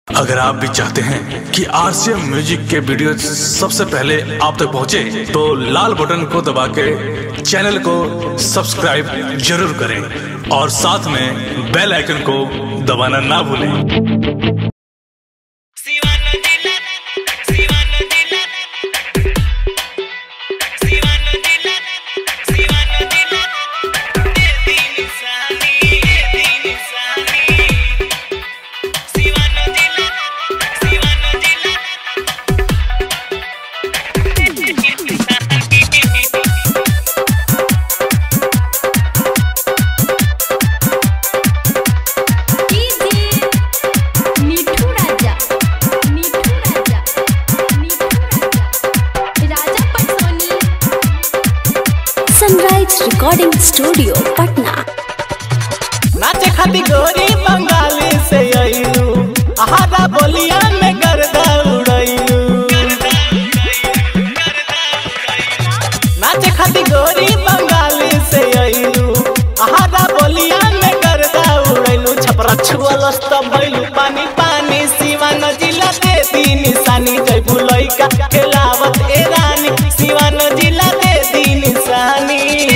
अगर आप भी चाहते हैं कि आरसीएम म्यूजिक के वीडियो सबसे पहले आप तक पहुंचे, तो लाल बटन को दबा के चैनल को सब्सक्राइब जरूर करें और साथ में बेल आइकन को दबाना ना भूलें शिवानो जिला शिवानो जिला शिवानो जिला शिवानो जिला तेरी निशानी तेरी निशानी शिवानो जिला शिवानो जिला मिठू राजा मिठू राजा मिठू राजा राजा पटसोनी सनराइज रिकॉर्डिंग स्टूडियो पटना नाचे खाती गोरी बंगाली से अइलू आहारा बोलिया में गर्दा उड़ैलू नाचे खाती गोरी बंगाली से अइलू आहारा बोलिया में गर्दा उड़ैलू छपरा छुअल भइलू पानी पानी सिवान जिला दे दी निशानी जयबू लइका खेलावत ए रानी सिवान जिला दे दी निशानी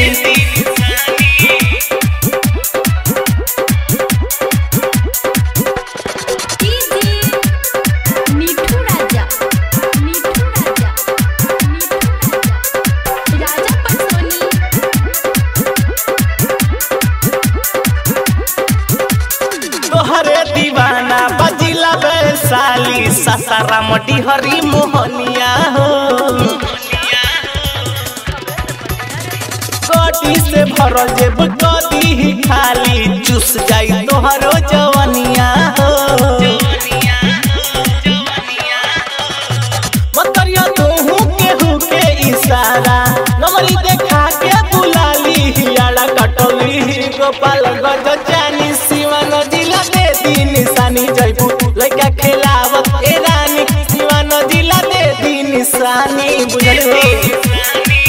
मिठू राजा मिठू राजा मिठू राजा राजा पटसोनी तोहरे दीवाना बजिला वैशाली ससारा मटी हरी मोहनिया हो कोटी से भरल जेब कदी ही खाली चूस जाई तोहरो जवनिया हो मतरिया तोहू केहू के इशारा नमरी देखा के बुलाली हियाड़ा कटोली गोपाल गज जानी सिवान जिला दे दी निशानी जयबू लइका खेलावत ए रानी सिवान जिला दे दी निशानी बुझल हो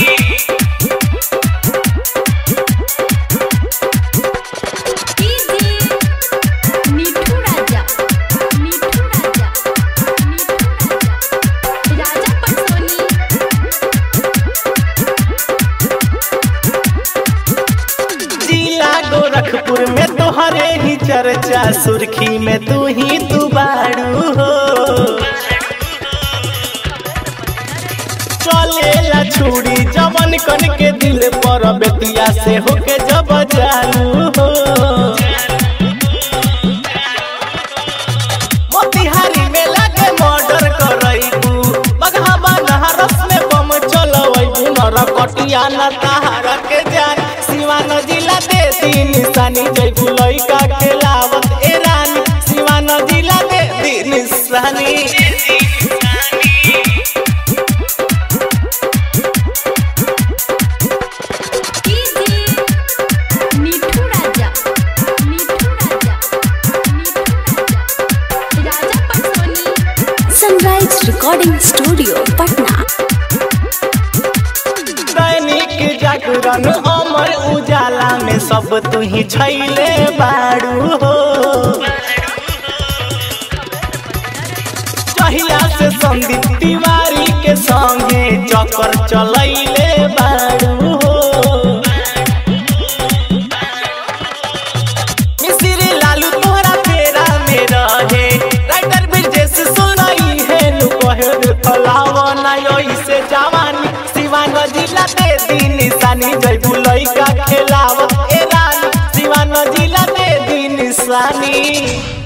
मिठू राजा मिठू राजा मिठू राजा राजा पटसोनी जिला गोरखपुर में तोहरे ही चर्चा सुर्खी में तू ही तू बाड़ू हो चलेला छुरी जवन कन के दिल पर बेतिया से होके जब जालू हो मोतिहारी में लागे मर्डर करैबू बगहा नहरस में बम चलवैबू नरकटिया न तहार के जान सिवान जिला दे दी निशानी जैबू लइका के लावत ए रानी सिवान जिला दे दी निशानी मिठू राजा मिठू राजा मिठू राजा राजा पटसोनी सनराइज रिकॉर्डिंग स्टूडियो पटना दैनिक जागरण अमर उजाला में सब तू ही छैले बाड़ू हो चहिया से संदीप तिवारी के संगे चक्कर चलैले बाड़ू हो मिस्री लालू तोहरा तेरा में रहे राइटर ब्रिजेश सुनाई है नु कहे रे फलावा ना से जवानी सिवान जिला दे दी निशानी जयबू लइका खेलावत ए रानी सिवान जिला दे दी निशानी